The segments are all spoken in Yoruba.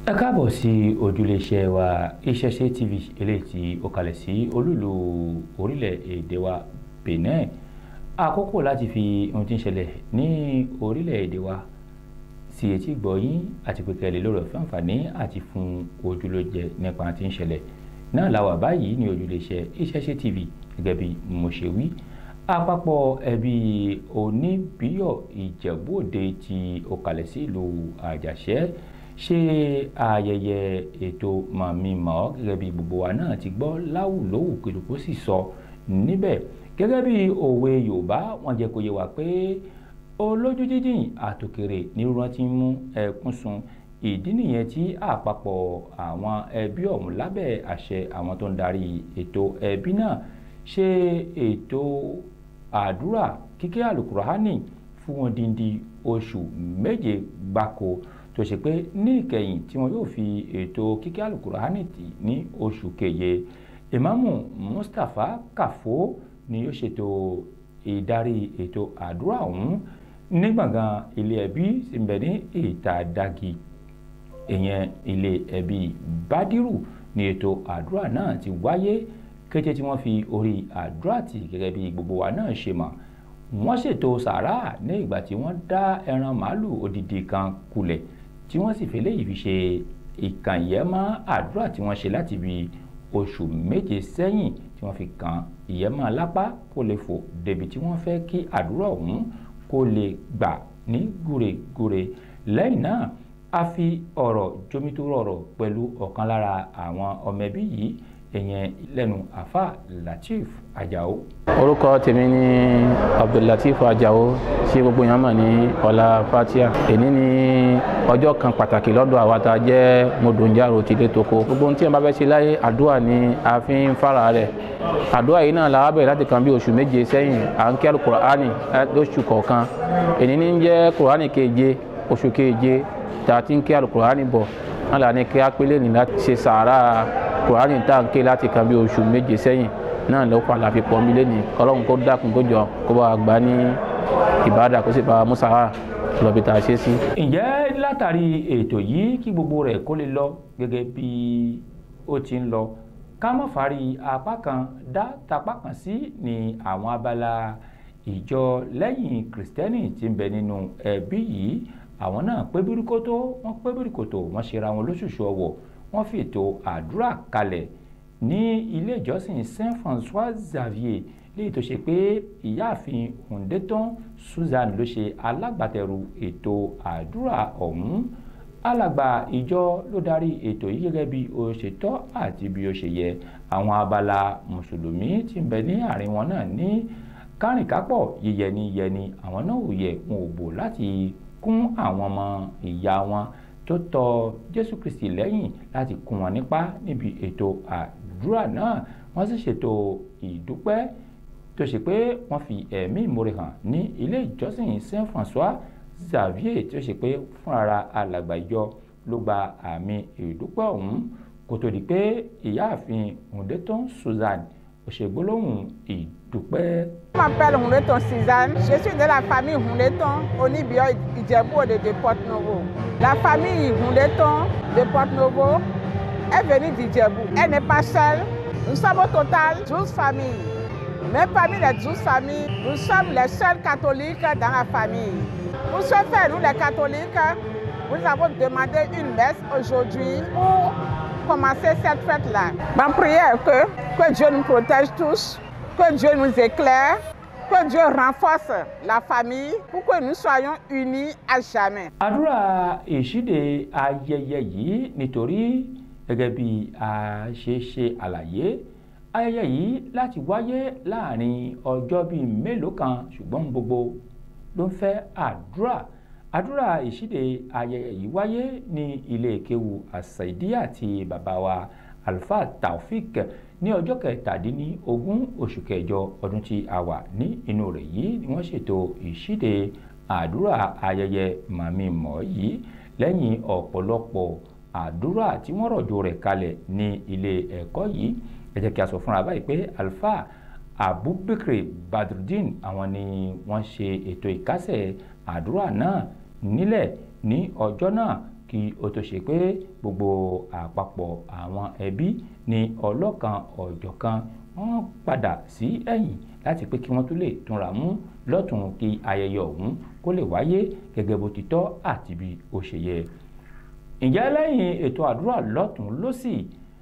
ẹ káàbọ̀ sí ojúléeṣẹ́ wa Ìṣẹ̀ṣe TV eléyìí tí ó kalẹ̀ sí olúlu orílẹ̀-èdè wa Benin àkókò láti fi ohun tí ń ṣẹlẹ̀ ní orílẹ̀-èdè wa sí etí gbọ̀yìn àti pé kẹ́lẹ́ lórí ọ̀fẹ́ àǹfààní àti fún ojúlójẹ nípa tí ń ṣẹlẹ̀ náà làwà báyìí ní ojúléeṣẹ́ Ìṣẹ̀ṣe TV gẹ́gẹ́ bí mo ṣe wí àpapọ̀ ẹbí oníbíyọ̀ ìjẹ̀bú-òde tí ó kalẹ̀ sí ìlú àjàṣẹ́ ṣe ayẹyẹ ètò mọ̀mí-mọ̀ gẹ́gẹ́ bí gbogbo wa náà ti gbọ́ láwùlówù kìlùkù sì sọ níbẹ̀ gẹ́gẹ́ bí òwe yorùbá wọ́n jẹ́ kó yé wa pé olójú jíjìn àtòkèrè nírúurú ti ń mú ẹkún sun ìdí nìyẹn tí àpapọ̀ àwọn ẹbí ọ̀hún lábẹ́ àṣẹ àwọn tó ń darí ètò ẹbí náà ṣe ètò àdúrà kíké àlùkùránì fún wọn díndí oṣù méje gbáko tó ṣe pé ní ìkẹyìn tí wọn yóò fi ètò kíké àlùkùránì tì ní oṣù keje ìmáàmù Mustapha Kàfó ni yóò ṣètò ìdarí ètò àdúrà ọ̀hún ní gbọ̀ngàn ilé ẹbí tí ń bẹ ní Ìtàdàgì ìyẹn ilé ẹbí Bádírù ní ètò àdúrà náà ti wáyé kété tí wọ́n fi orí àdúrà tì gẹ́gẹ́ bí gbogbo wa náà ṣe mọ̀ wọ́n ṣètò sàrà ní ìgbà tí wọ́n dá ẹran màálù odidi kan kulẹ̀ tí wọ́n sì fi léyìí fi ṣe ìkànyẹ́mọ́ àdúrà tí wọ́n ṣe láti bí oṣù méje sẹ́yìn tí wọ́n fi kan ìyẹ́mọ́ lápá kó lè fò débi tí wọ́n fẹ́ kí àdúrà ọ̀hún kó lè gbà ní gúregúre lẹ́yìn náà a fi ọ̀rọ̀ jomitoro ọ̀rọ̀ pẹ̀lú ọ̀kan lára àwọn ọmọ ẹbí yìí ìyẹn lẹ́nu àfa Lateef Ajao. orúkọ tèmi ni Abdullateef Ajao tí gbogbo yẹn mọ̀ ní ọlá fatia èní ni ọjọ́ kan pàtàkì lọ́dọ̀ àwa tá a jẹ́ mọ̀dọ̀njàrò tìlẹ̀ tóko gbogbo ohun tí wọn bá fẹ́ ṣe láyé àdúrà ni a fi ń fara rẹ̀ àdúrà yìí náà la bẹ̀rẹ̀ láti kan bí oṣù méje sẹ́yìn à ń kí alukur'ani lóṣù kọ̀ọ̀kan èní ní jẹ́ kur'ani keje oṣù keje tá a ti ń kí alukur'ani bọ̀ náà là ní kí á pélé ní láti ṣe sàárà kùránì tá à ń ké láti kan bí oṣù méje sẹ́yìn náà ló pa láfi pọ̀ mí lẹ́nu ọlọ́run kó dákun kó jọ kó bá gbà ní ìbádà kó sì bá musa lọ́bi tá a ṣe sí. ǹjẹ́ látàrí ètò yìí kí gbogbo rẹ̀ kó lè lọ gẹ́gẹ́ bí ó ti ń lọ ká má fari apá kan dá tapá kan sí ní àwọn abala ìjọ lẹ́yìn kìrìsìtẹ́nì tí ń bẹ nínú ẹbí yìí àwọn náà pé bíríkótó wọ́n pé bíríkótó wọ́n ṣera wọn lóṣooṣù ọwọ́ wọ́n fi ètò àdúrà kalẹ̀ ní ilé ìjọsìn Saint François Xavier léyìí tó ṣe pé ìyáàfin Hundeton Susan ló ṣe alágbàtẹrù ètò àdúrà ọ̀hún alàgbà ìjọ ló darí ètò yìí gẹ́gẹ́ bí ó ṣe tọ́ àti bí ó ṣe yẹ àwọn abala mùsùlùmí tí ń bẹ ní àárín wọn náà ní kárìnkápọ̀ yíyẹni yẹni àwọn náà ò yẹ wọn ò bò láti kún àwọn ọmọ ìyá wọn tó tọ jésù kristi lẹ́yìn láti kún wọn nípa níbi ètò àdúrà náà wọ́n sì ṣètò ìdúpẹ́ tó ṣe pé wọ́n fi ẹ̀mí ìmoore hàn ní ilé ìjọsìn saint françois xavier tó ṣe pé fúnra alàgbà ìjọ ló gba àmì ìdúpẹ́ ọ̀hún kó tó di pé ìyáàfin Hundeton Susan òṣègbólóhùn ìdúpẹ́. Je m'appelle Hundeton Suzanne. Je suis de la famille Hundeton, Onibio Idjebou-Ode de Porte-Novo. La famille Hundeton de Porte-Novo est venue d'Idjebou. Elle n'est pas seule. Nous sommes au total 12 familles. Mais parmi les 12 familles, nous sommes les seuls catholiques dans la famille. Pour ce faire, nous les catholiques, nous avons demandé une messe aujourd'hui pour commencer cette fête-là. Ma prière est que, que Dieu nous protège tous, que Dieu nous éclaire, que Dieu renforce la famille pour que nous soyons unis à jamais. àdúrà ìṣíde ayẹyẹ yìí nítorí gẹ́gẹ́ bí a ṣe ṣe àlàyé ayẹyẹ yìí láti wáyé láàrin ọjọ́ bíi mélòó kan ṣùgbọ́n gbogbo ló ń fẹ́ àdúrà àdúrà ìṣíde ayẹyẹ yìí wáyé ní ilé kéwu àṣàìdíyà ti bàbá wa alfa taofik ní ọjọ́ kẹtàdínlógún oṣù kẹjọ ọdún tí a wà ní inú rẹ̀ yìí ni wọ́n ṣètò ìṣíde àdúrà ayẹyẹ màmí mọ́ yìí lẹ́yìn ọ̀pọ̀lọpọ̀ àdúrà tí wọ́n rọ̀jò rẹ̀ kalẹ̀ ní ilé ẹ̀kọ́ yìí ẹ jẹ́ kí a sọ fúnra báyìí pé alfa abubakar badrudeen àwọn ni wọ́n ṣe ètò ìkásẹ̀ àdúrà náà nílẹ̀ ní ọjọ́ náà kí ó tó ṣe pé gbogbo àpapọ̀ àwọn ẹbí ní ọlọ́kan ọ̀jọ̀kan wọ́n padà sí ẹ̀yìn láti pé kí wọ́n tún lè túnra mú lọ́tùn kí ayẹyẹ ọ̀hún kó lè wáyé gẹ́gẹ́ bó ti tọ́ àti bí ó ṣe yẹ. ǹjẹ́ lẹ́yìn ètò àdúrà lọ́tùn lósì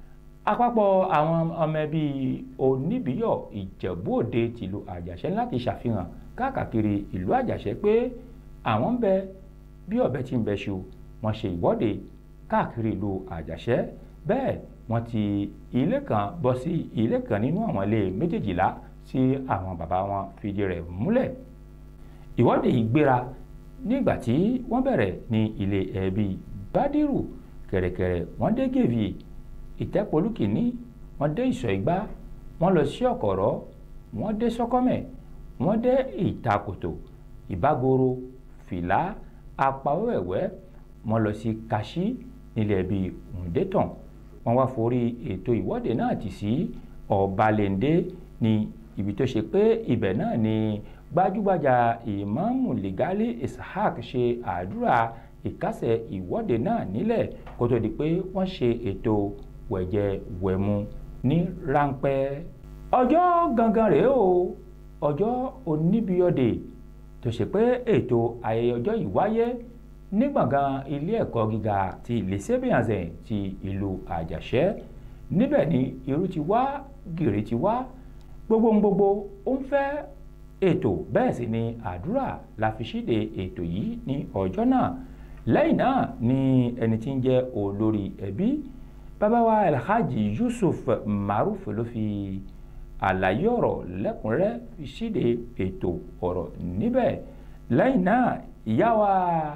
àpapọ̀ àwọn ọmọ ẹbí oníbíyọ̀ ìjẹ̀bú òde tìlú àjàṣẹ́ láti ṣàfihàn káàkiri ìlú àjàṣẹ́ pé àwọn ń bẹ bí ọ̀bẹ tí ń bẹ ṣu wọ́n ṣe ìwọ́de káàkiri ìlú àjàṣẹ́ bẹ́ẹ̀ wọ́n ti ilé kan bọ́ sí ilé kan nínú àwọn ilé méjèèjìlá tí àwọn bàbá wọn fìdí rẹ̀ múlẹ̀ ìwọ́de yìí gbéra nígbà tí wọ́n bẹ̀rẹ̀ ní ilé ẹbí bádírù kẹ̀rẹ̀kẹ̀rẹ̀ wọ́n dé gèvì ìtẹ́polú kìíní wọ́n dé ìsọ̀ ìgbà wọ́n lọ sí ọ̀kọ̀rọ̀ wọ́n dé sọ́kọ́mẹ̀ wọ́n dé ìtakòtò ìbágoro fìlà apawẹ́wẹ́ wọ́n lọ sí kaṣí nílẹ̀ ẹbí ǹdẹ́tàn wọ́n wá forí ètò ìwọ́de náà tì sí ọ̀balẹ̀ndé ní ibi tó ṣe pé ibẹ̀ náà ni gbajúgbajà ìmáàmù lìgálí ishaq ṣe àdúrà ìkásẹ̀ ìwọ́de náà nílẹ̀ kó tó di pé wọ́n ṣe ètò wẹ̀jẹwẹ̀mu ní ráńpẹ́. ọjọ́ gangan rèé o ọjọ́ oníbíọ́dè tó ṣe pé ètò ayẹyẹ ọjọ́ yìí wáyé ní gbọ̀ngàn ilé ẹ̀kọ́ gíga ti lẹ́sẹ̀bíànzẹ̀ ti ìlú àjàṣẹ́ níbẹ̀ ni irú ti wá gìrì ti wá gbogbo ń gbogbo ó ń fẹ́ ètò bẹ́ẹ̀ sì ni àdúrà la fi ṣíde ètò yìí ní ọjọ́ náà lẹ́yìn náà ni ẹni tí ń jẹ́ olórí ẹbí bàbá wa alhaji yusuf maruf ló fi àlàyé ọ̀rọ̀ lẹ́kùnrẹ́rẹ́ fi ṣíde ètò ọ̀rọ̀ níbẹ̀ lẹ́yìn náà ìyá wa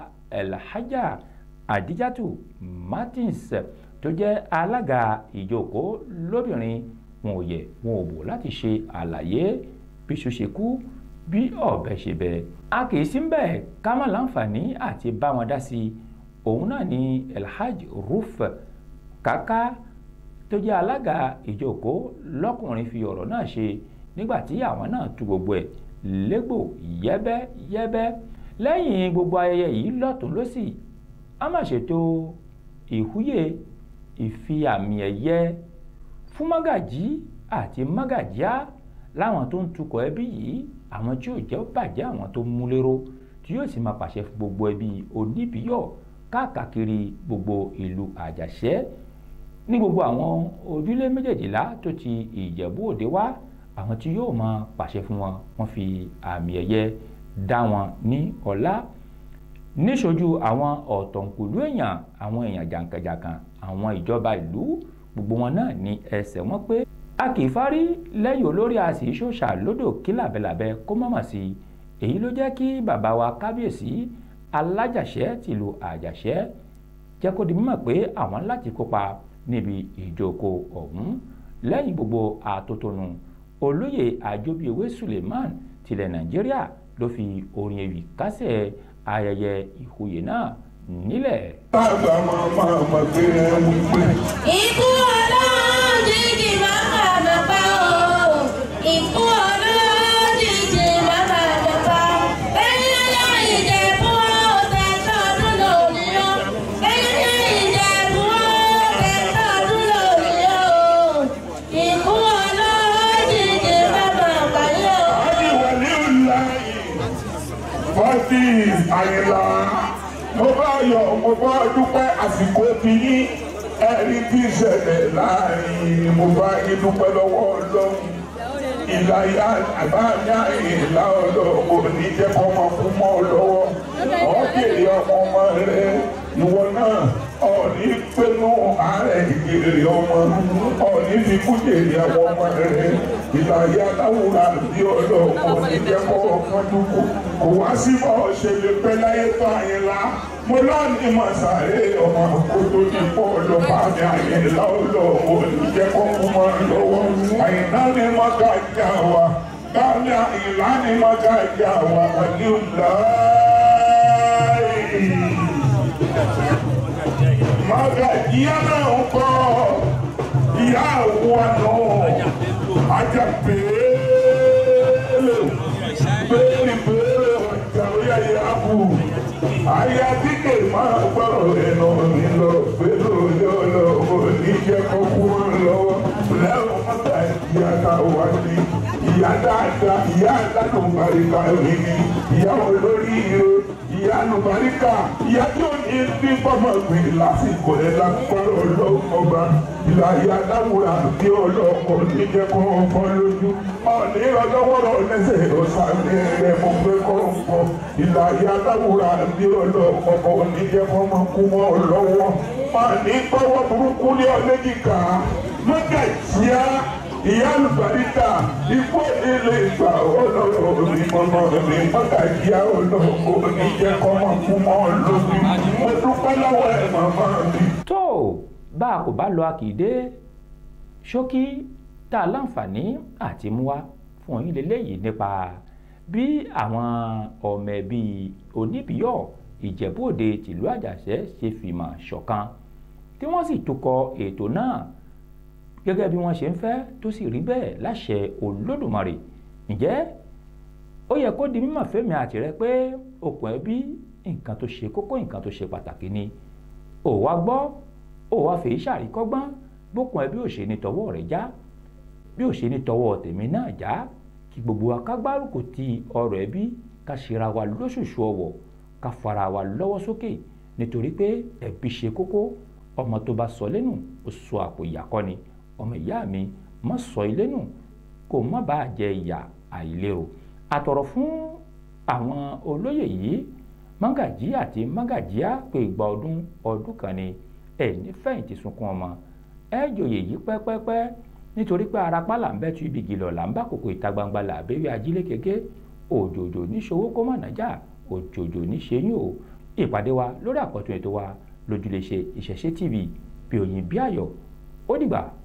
alhaja adijatu martins tó jẹ́ alága ìjókòó lóbìnrin wọn ò yẹ wọn ò bò láti ṣe àlàyé bí ṣu ṣe kú bí ọ̀bẹ ṣe bẹ. a kì í sí ń bẹ̀ ká má láǹfààní àti bá wọn dá sí i òun náà ni elhaj ruf kaka tó jẹ́ alága ìjókòó lọ́kùnrin fi ọ̀rọ̀ náà ṣe nígbà tí àwọn náà tú gbogbo ẹ̀ légbò yẹ́bẹ́yẹ́bẹ́ lẹ́yìn gbogbo ayẹyẹ yìí lọ́tún lọ́sì a máa ṣètò ìhúyè ìfi àmì ẹ̀yẹ fún mágàjí àti mágàjíá láwọn tó ń tukọ̀ ẹbí yìí àwọn tí yóò jẹ́ bàjẹ́ àwọn tó mú lérò tí yóò sì máa pàṣẹ fún gbogbo ẹbí oníbíyọ̀ káàkiri gbogbo ìlú àjàṣẹ́ ní gbogbo àwọn ojúlé méjèèjìlá tó ti ìjẹ̀bú òde wá àwọn tí yóò máa pàṣẹ fún wọn wọ́n fi àmì ẹ̀yẹ dá wọn ní ọlá níṣojú àwọn ọ̀tọ̀nkùlú èèyàn àwọn èèyàn jàǹkànjàǹkàn àwọn ìjọba ìlú gbogbo wọn náà ní ẹsẹ̀ wọn pé a kì í fárí lẹ́yìn olórí a sì ṣòṣà lódò kí làbẹ́làbẹ́ kó mọ̀mọ̀ sí i èyí ló jẹ́ kí bàbá wa kábíyèsí alájàṣẹ́ tìlú àjàṣẹ́ jẹ́ kó di mímọ̀ pé àwọn láti kópa níbi ìjókòó ọ̀hún lẹ́yìn gbogbo àtótónu olóyè àjọbíyewé suleiman tilẹ̀ nàìjíríà ló fi orin ewì kásẹ̀ ayẹyẹ ìhòyè náà nílẹ̀. bàbá máa máa mọ̀ pé ẹ mú pé. Ikú olójijì máa bàbá pa o. Ikú olójijì máa bàbá pa. Bẹ́ẹ̀ni ọjọ́ ìjẹ̀bú ọ̀tẹ̀ tọdún lórí o. Bẹ́ẹ̀ni ìjẹ̀bú ọ̀tẹ̀ tọdún lórí o. Ikú olójijì máa bàbá yó. Àbí wọlé ńlá fọ́tí àyìnlá. Mo bá yọ mo bá dúpẹ́ àsìkò tí yín ẹ̀rí tí ìṣẹ̀lẹ̀ láàrin mo bá yín dúpẹ́ lọ́wọ́ ọlọ́run. Ìlàyà àbámi àyìnlá ọlọ́run ní jẹ́ kọ́ ọmọ kú mọ́ ọ lọ́wọ́. Ọ̀gẹ̀rẹ̀ ọmọ ọmọ rẹ̀ ìwọ náà ọ̀ní pẹ̀lú ààrẹ ìgbèrè ọmọ ọ̀ní fi kú jèrè àwọn ọmọ rẹ̀ ìlàyà aláwòrán bí ọlọ́run ní jẹ́ kọ́ ọmọ dúkú kò wá sí bọ́ ṣe lè pẹ́ láyé tó àyìnlá mo lọ́ọ̀ni mọ̀ sáré ọmọ kó tó ní pọ̀ lọ bá mi àyìnlá ọlọ́run ní jẹ́ kọ́ ọmọ lọ́wọ́ àyìnlá ni mo ká jà wá bámi àyìnlá ni mo ká jà wá pẹ̀lú láì maga ìyá náà ń kọ́ ìyá àwọn àná ajá péélé péélé péélé ọjà orí ayé àbù ayé àdìgẹ máa gbọ́rọ̀ ẹnu dáadáa ìyá alálùbáríkà rẹ̀ ni ìyá olórí ire ìyá alùbáríkà ìyá tí ó ní bí bọ́mọ̀ gbé lásìkò ẹ̀ lágbára ọlọ́mọba ìlà ìyá aláwùrà bí ọlọ́kọ̀ níjẹ́ kó ń bọ́ lójú ọ̀ní ọlọ́wọ́rọ̀ lẹ́sẹ̀ ọ̀sàmì rẹ̀ mo gbé kó ń bọ̀ ìlà ìyá aláwùrà bí ọlọ́kọ̀ níjẹ́ kó mọ́ kú mọ́ lọ́wọ́ ọ̀ní gbọ́wọ́ burúkú ní ọlẹ́jìká mọ́gà ìṣíá ìyá àlùbáríkà ikú ìdílé ìgbà ọlọ́rọ̀ mi mọ́mọ́ mi mọ́gà ìyá ọlọ́rọ̀ oníjẹ́ kọ́mọ́ kú mọ́ lóbi mo dúpẹ́ lọ́wọ́ ẹ̀ màmá mi. tó bá a kò bá lọ akìdé ṣókí tá a láǹfààní àti mú wá fún yín lélẹ́yìí nípa bí àwọn ọmọ ẹbí oníbíyọ̀ ìjẹ̀bú òde tìlú àjàṣẹ́ ṣe fìmọ̀ ṣọ̀kan tí wọ́n sì tukọ̀ ètò náà gẹ́gẹ́ bí wọ́n ṣe ń fẹ́ tó sì rí bẹ́ẹ̀ láṣẹ olódùmarè ǹjẹ́ ó yẹ kó di mímọ̀ fẹ́mi àti rẹ pé okùn ẹbí nǹkan tó ṣe kókó nǹkan tó ṣe pàtàkì ni ò wá gbọ́ ò wá fèé ṣàríkọ́gbọ́n bókun ẹbí ò ṣe ní tọwọ́ rẹ̀ já bí ò ṣe ní tọwọ́ tèmi náà já kí gbogbo wa ká gbárùkù ti ọ̀rọ̀ ẹbí ká ṣera wa lóṣùṣù ọwọ̀ ká fara wa lọ́wọ́ sókè nítorí pé ẹbí ṣe kókó ọmọ tó bá sọ lẹ́nu ó sọ àpò ìyàkọ́ ni ọmọ ìyá mi má sọ ilé nù kó má bàa jẹ ìyà àìlérò àtọ̀rọ̀ fún àwọn olóyè yìí mágàjí àti mágàjíá pé ìgbà ọdún ọdún kan ni ẹ ní fẹ̀yìntì sunkún ọmọ ẹ jòyè yìí pẹ́pẹ́pẹ́ nítorí pé arapa là ń bẹ́ tu ibi gìlọ̀ là ń bá kòkò ìta gbangba là abẹ́rẹ́ ajílẹ̀ kéke òjòjò níṣòwò kó má nàjà òjòjò níṣẹ́yìn o ìpàdé wa lórí àkọ́tún ètò wa lójúlé ṣe ìṣẹ̀ṣe tv bí òyìn bí ayọ̀ ó dìgbà